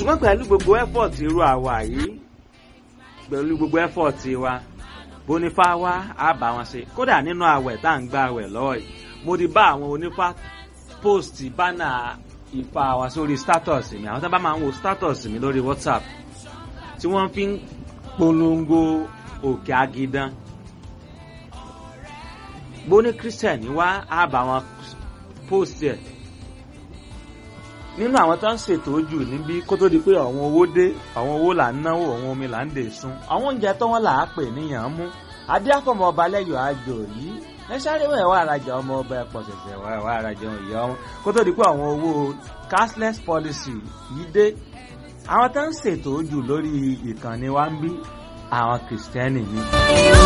ṣùgbọ́n pẹ̀lú gbogbo effort irú àwa yìí pẹ̀lú gbogbo effort wa bónífá wá á bá wọn ṣe kódà nínú àwẹ̀ tá à ń gba àwẹ̀ lọ́wọ́ yìí mo ti bá àwọn onífá post bánà ìfà wa sórí status mi àwọn tó bá máa ń wo status mi lórí whatsapp tí wọ́n fi ń polongo òkè agidan bóní christian wá á bá wọn post ẹ̀ nínú àwọn tó ń ṣètò jù níbí kó tó di pé àwọn owó dé àwọn owó là ń náwó àwọn omi là ń dè sun àwọn oúnjẹ tó wọn là á pè níyàn mú adéàfọmọ ọba lẹyọ àjò yìí ẹ sáré wẹ̀ wá arajà ọmọ ọba ẹ̀pọ̀ ṣẹ̀ṣẹ̀ wá wá arajà ìyá ọmọ kó tó di pé àwọn owó cashless policy yìí dé àwọn tó ń ṣètò jù lórí ìkànnì wa ń bí àwọn kìrìsìtẹ́nì ni.